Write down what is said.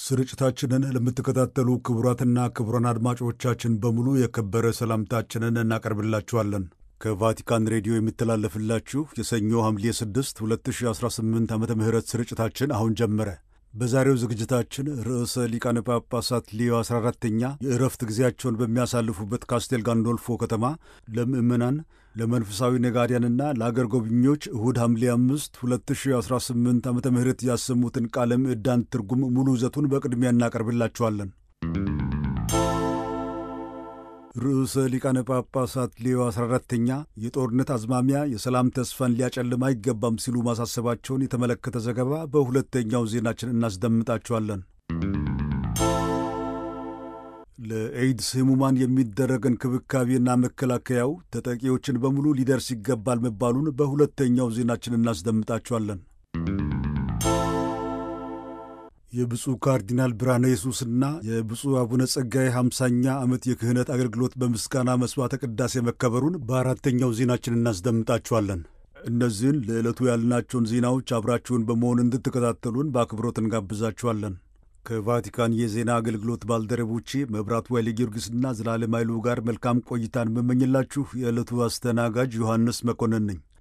ስርጭታችንን ለምትከታተሉ ክቡራትና ክቡራን አድማጮቻችን በሙሉ የከበረ ሰላምታችንን እናቀርብላችኋለን። ከቫቲካን ሬዲዮ የሚተላለፍላችሁ የሰኞ ሐምሌ 6 2018 ዓ ም ስርጭታችን አሁን ጀመረ። በዛሬው ዝግጅታችን ርዕሰ ሊቃነ ጳጳሳት ሌዮ 14ተኛ የእረፍት ጊዜያቸውን በሚያሳልፉበት ካስቴል ጋንዶልፎ ከተማ ለምዕመናን ለመንፈሳዊ ነጋዴያንና ለአገር ጎብኚዎች እሁድ ሐምሌ 5 2018 ዓ ም ያሰሙትን ቃለ ምዕዳን ትርጉም ሙሉ ይዘቱን በቅድሚያ እናቀርብላችኋለን። ርዕሰ ሊቃነ ጳጳሳት ሌዮ 14ተኛ የጦርነት አዝማሚያ የሰላም ተስፋን ሊያጨልም አይገባም ሲሉ ማሳሰባቸውን የተመለከተ ዘገባ በሁለተኛው ዜናችን እናስደምጣችኋለን። ለኤድስ ሕሙማን የሚደረግ እንክብካቤና መከላከያው ተጠቂዎችን በሙሉ ሊደርስ ይገባል መባሉን በሁለተኛው ዜናችን እናስደምጣችኋለን። የብፁዕ ካርዲናል ብርሃነ ኢየሱስና የብፁዕ አቡነ ጸጋዬ ሃምሳኛ ዓመት የክህነት አገልግሎት በምስጋና መሥዋዕተ ቅዳሴ መከበሩን በአራተኛው ዜናችን እናስደምጣችኋለን። እነዚህን ለዕለቱ ያልናቸውን ዜናዎች አብራችሁን በመሆን እንድትከታተሉን በአክብሮት እንጋብዛችኋለን። ከቫቲካን የዜና አገልግሎት ባልደረቦቼ መብራቱ ኃይለ ጊዮርጊስና ዘላለም ኃይሉ ጋር መልካም ቆይታን መመኝላችሁ የዕለቱ አስተናጋጅ ዮሐንስ መኮንን ነኝ።